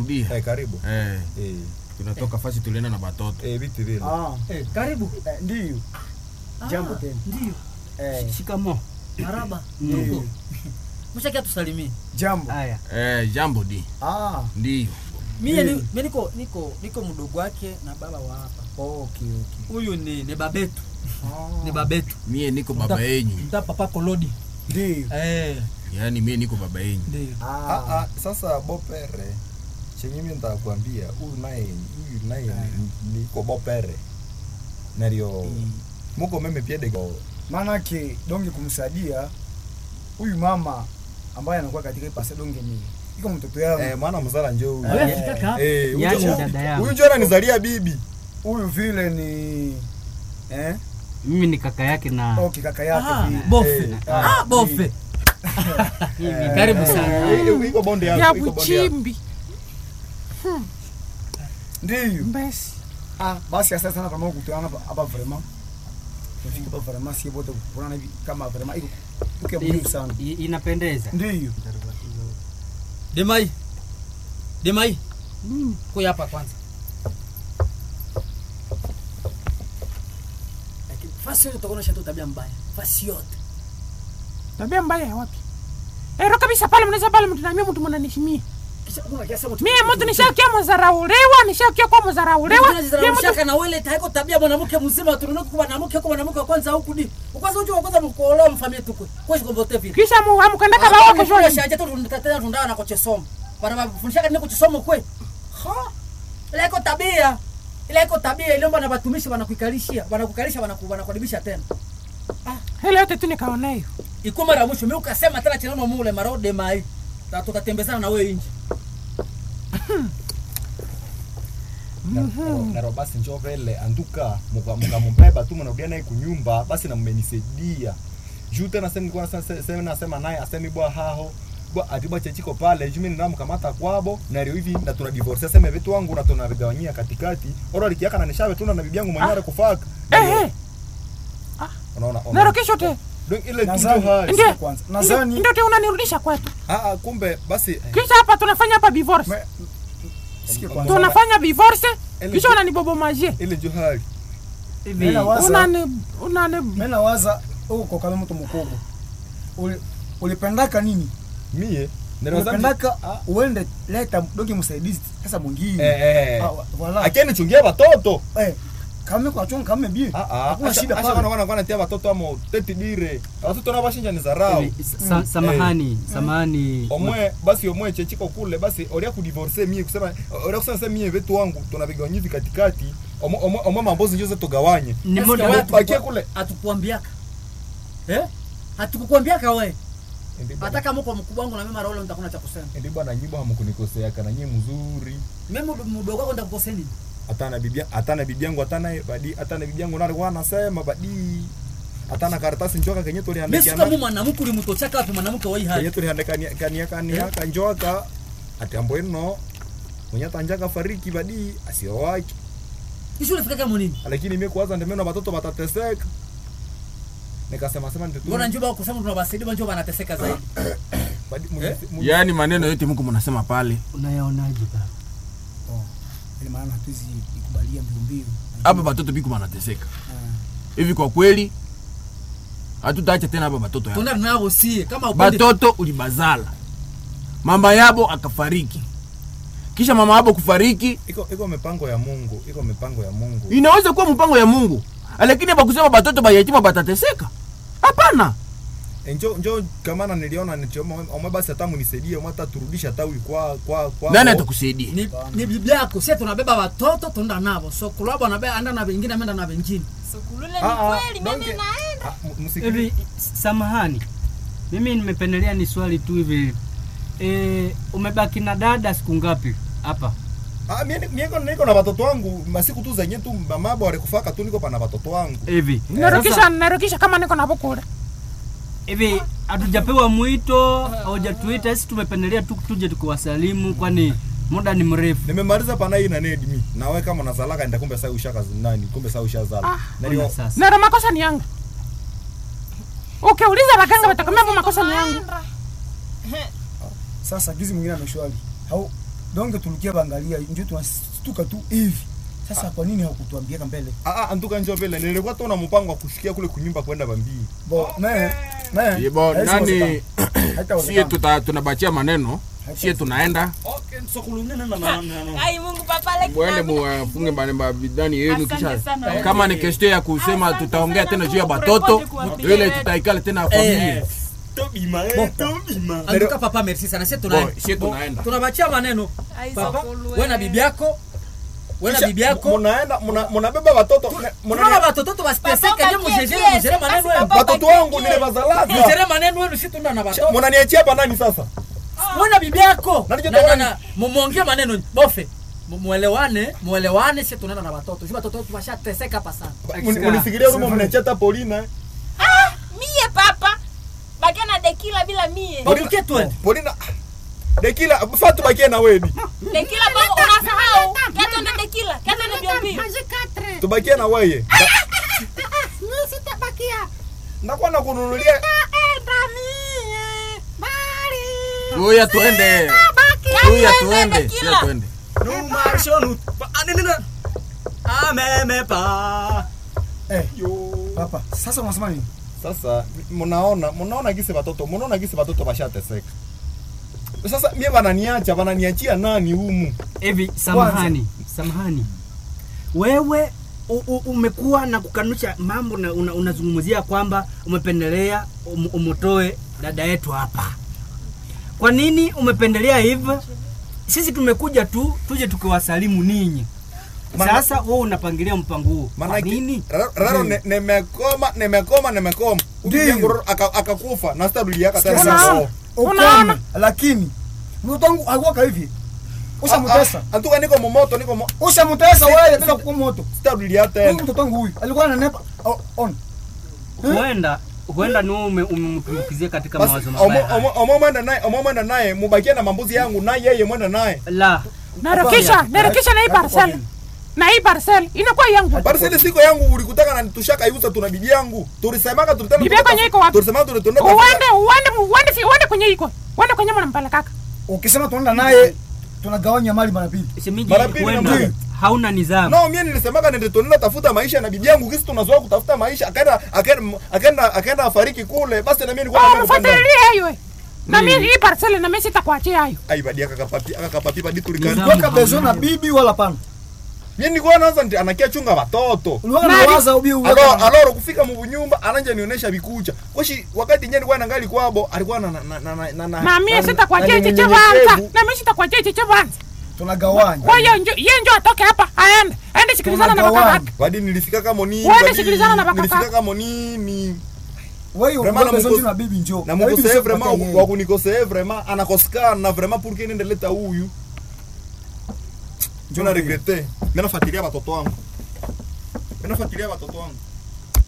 tunarudia Eh, karibu. eh, Eh, tunatoka fasi tulienda na batoto eh, vitu vile. Ah, Eh, karibu. eh, ndiyo jambo Ah, tena Ndio. eh, Shikamo. Maraba. Mm. Tuko. Mshakia tusalimie. jambo Haya. eh, jambo di ah, ndiyo Mie Eh. ni mimi niko niko niko mdogo wake na baba wa hapa. okay, okay. Huyu ni ni babetu. Ah, Ni babetu. mie niko baba Mta- yenyu Mta papa Kolodi. ndiyo Eh, yaani mie niko baba yenyu ndio. Ah, ah, ah, sasa bopere chenye mimi nitakwambia huyu naye huyu naye ni- niko bopere nario muko meme piede go maanake donge kumsaidia huyu mama ambaye anakuwa katika ipase donge ni iko mtoto yangu eh, mwana mzala njoo huyu. Wewe Eh, fika hapa. Eh, huyu Yaani njoo- dada yangu. huyu njoo ananizalia bibi huyu vile ni eh? Mimi ni kaka yake na okay, kaka yake Ah, vile. bofe. Eh, Ah, bofe. Karibu sana. Eh, eh, iko bonde yangu ya iko bonde yangu buchimbi ndiyo mbesi ah, basi asante sana kama kutana hapa hapa vraiment tufike hapa vraiment si wote kuona hivi kama vraiment iko iko muhimu sana I- inapendeza. ndiyo Demai. Demai. Kuya hapa kwanza. Lakini fasi yote utakuwa tu tabia mbaya. Fasi yote. tabia mbaya ya wapi ero kabisa pale mnaweza pale mtu namia mtu mnanishimia Kisha kuna kiasi mtu. mie mtu nishakia mzarauliwa nishakia kwa mzarauliwa mie mtu Mshaka na wele taiko tabia mwanamke mzima tunaona kwa mwanamke kwa mwanamke wa kwanza huku di. Kwanza unajua kwanza mkuolewa mfamie tuko. Kwa hiyo kombote vile. kisha mu amkandaka bawa kesho Kwa shaje tu tunataka tundana na kochesoma. Bana bafundisha nini kuchisoma kwe? Ha? Ile iko tabia. Ile iko tabia ile mbona batumishi wanakuikalishia, wanakukalisha wanakuadibisha tena. hele yote tu nikaona hiyo Iko mara mwisho mimi ukasema tena chinano mule marode mai. Na tukatembezana na wewe nje. Na- naro basi njoo vile anduka muka- mukamumbeba tu mnarudia naye kunyumba basi na mmenisaidia juu tena sasa nilikuwa sasa sasa nasema naye asemi bwa haho bwa atibwa chechiko pale juu mimi ninamkamata kwabo na leo hivi na tuna divorce sema vitu wangu na tunavigawanyia katikati ora likiaka na nishawe tuna na bibi yangu mwenyewe kufaka ehe unaona nero unaona kesho te donc ile tu Nadhani- ndio hali Ndiyo. kwanza ndio nadhani ndio te unanirudisha kwetu ah ah, kumbe basi eh, kisha hapa tunafanya hapa divorce me- sikia kwanza tunafanya divorce Ele- kisha unanibobomaje ile ndio hali Hivi Mimi nawaza unani unani mimi nawaza uko kama mtu mkubwa Uli- ulipendaka nini mie ndio ulipendaka uende leta donge msaidizi sasa mwingine eh eh Ah, wa- voilà akeni chungia watoto eh kama kwa chunga kama bie Ah, ah, hakuna acha- shida acha pale wana- wana- wanatia watoto amo teti dire watoto nao bashinja ni zarau hivi, sa- samahani, samahani. omwe basi omwe chechiko kule basi oria kudivorce mie kusema oria kusema sasa mie vetu wangu tunavigawanya hivi katikati omwe omwe omwe mambozi njoze tugawanye Ni Nasikia muda wewe wa- bakie hatukuku- kule. Hatukuambiaka. Eh? Hatukukuambiaka wewe. Ndi bwana- Hata kama uko mkubwa wangu na mimi mara ule nitakuna cha kusema. ndi bwana nyibo hamukunikosea kana nyie mzuri Mimi mdogo wako nitakukosea nini? hata na bibi hata na bibi yangu hata na badi hata na bibi yangu nalo wanasema badi hata na karatasi njoka kenye Mimi tuliandikia si kama mwanamke ulimtochaka wapi mwanamke wa hii kenye hali. tuliandikania kania kania kanjoka ati ambo ino mwenye tanjaka fariki badi asio wake Kisha ulifika kama nini? lakini mimi kwanza ndio na watoto watateseka nikasema sema ndio Mbona njoo bako kusema tunawasaidia njoo wanateseka zaidi. badi Eh? yaani maneno yote mko mnasema pale Unayaonaje baba? ile maana hatuwezi ikubalia mbio mbio hapa batoto biko banateseka hivi kwa kweli hatutaacha tena hapa batoto yao Tuna nao sie kama upendi batoto ulibazala mama yabo akafariki kisha mama yabo kufariki iko iko mipango ya Mungu iko mipango ya Mungu inaweza kuwa mpango ya mungu lakini bakusema batoto bayatima batateseka hapana E, njo njo kamana niliona nichoma omwe basi hata munisaidie omwe hata turudishe hata huyu kwa kwa kwa nani atakusaidia ni, ni biblia yako sie tunabeba watoto tunaenda navo so kulabo anabeba anda na vingine ameenda na vingine Sukulule ni Ah, ah, kweli, mimi donge- naenda. Ah, mu- msikilize. Hivi samahani, mimi nimependelea ni swali tu hivi e, umebaki na dada siku ngapi hapa? Ah, mie niko niko na watoto wangu masiku tu zenye tu mamabo alikufaka tu niko pana watoto wangu Hivi narukisha sasa, narukisha kama niko na bukura hivi hatujapewa mwito, haujatuita sisi, tumependelea tu tuje tukuwasalimu, kwani muda ni mrefu. nimemaliza pana hii na nedi mi nawe kama nazalaka nenda kumbe sasa ushaka nani kumbe sasa ushazala Ah, na Ona ndio sasa naro makosa ni yangu ukiuliza waganga watakwambia hapo makosa ni yangu Naenda. sasa gizi mwingine ameshwali au donc tulikia bangalia njo tunastuka tu hivi sasa kwa nini hakutuambiaka mbele Ah, ah, antuka njoo vile nilikuwa tu na mpango wa kushikia kule kunyumba kwenda bambii bo me me Ibo, haisi nani wezekana. Haitawezekana. sie tuta, tunabachia maneno sie tunaenda Ai Mungu papa like mwende mama. muwafunge mabidani yenu Asante kisha sana. kama ni kestio ya kusema Asante tutaongea sana tena juu ya kwa batoto kuripoti kuwapigia ile wetu. tutaikala tena familia anduka papa merci sana sie Bo, tunaenda sie tunaenda tunabachia maneno Ai, papa sokulu, wewe na eh. bibi yako wewe na bibi yako munaenda muna- munabeba watoto ne- tunaona muna- watoto wasiteseke Papa, ndio pakie mjejere piese, mjere maneno basi yenu papa. watoto wangu nilibazalaga mjere maneno yenu si tuna na watoto munaniachia hapa nani sasa wewe na bibi yako Na nijo Na- na- tawani. na- mu- muongee maneno bofe Mu- muelewane muelewane si tunaenda na watoto juu watoto wetu washateseka hapa sana Muni- munisikilia kama mnaniachia hata Paulina eh? Ah, mie papa. Bakia na dekila bila mie. babuke twende Paulina dekila fatu bakie na weni Dekila baba unasahau. Kato na dekila. Kato na biombi. tubakie na weye ndakuwa na kununulia uya tuende uya tuende uya tuende eh papa sasa unasema nini sasa munaona munaona gisi watoto munaona gisi watoto washateseka sasa mie wananiacha wananiachia nani humu hivi samahani samahani wewe u, u, umekuwa na kukanusha mambo na una, unazungumzia kwamba umependelea um, umutoe dada yetu hapa kwa nini umependelea hivyo sisi tumekuja tu tuje tukiwasalimu ninyi Maana- sasa wewe unapangilia mpango huo kwa Maana nini raro ne- nimekoma nimekoma nimekoma Ndiyo. Uyangu Roro aka- akakufa na sitarudiaka tena Sikia sasa. Oh. ukome lakini mtoto wangu hakuwaka hivi ushamutesa Ah, ah, antuka niko momoto niko mo- ushamutesa wewe tena kwa moto sitarudia huyu tena mtoto wangu huyu alikuwa ananepa oh, on huenda huenda ni wewe ume- umemtumbukizia katika basi mawazo omo- mabaya omo- omo mwenda naye omo mwenda naye mubakie na mambuzi yangu na yeye mwenda naye la narukisha narukisha na hii parcel na hii parcel inakuwa yangu Parcel siko yangu ulikutaka na tushaka iuza tuna bibi yangu. Tulisemaka tulitaka Bibi yako yenyewe iko wapi? Tulisemaka tulitaka uende uende uende fi- uende kwenye iko uende kwenye mnampelekaka ukisema tunaenda naye tunagawanya mali mara mbili shemeji Mara pili na huenda mbili. hauna nidhamu No, mimi nilisemaka nende tunaenda tafuta maisha na bibi yangu kisi tunazoea kutafuta maisha. Akaenda akaenda akaenda akaenda afariki kule. Basi na mimi nilikuwa Oh, na kupenda. mfuatilie hiyo we. na mimi hii parcel na mimi sitakuachia hayo Ai badi akakapapi akakapapi badi tulikani. Nizamu. kuweka bezo na bibi wala pana Mimi nilikuwa naanza ndi anakia chunga watoto. uliwaka Nani? na waza ubi Alo alo kufika mu nyumba ananja nionyesha vikucha. Koshi wakati nyenye nilikuwa nangali kwabo alikuwa na na na na na na mimi sitakuachia na- chiche na- banza nyenyekevu. na mimi sitakuachia chiche banza tunagawanya kwa hiyo njo yeye njo atoke hapa aende aende sikilizana na baba Tunagawanya. yake Badi nilifika kama nini? Wewe badi sikilizana na baba Nilifika kaka. kama nini? wewe Vraiment unakuwa na bezo mukose- na bibi njoo na bibi mukosee sio vraiment kupatia yeye. wa kunikosee vraiment anakosekana na vraiment pour que niende leta huyu njo na regrete mimi nafuatilia watoto wangu mimi nafuatilia watoto wangu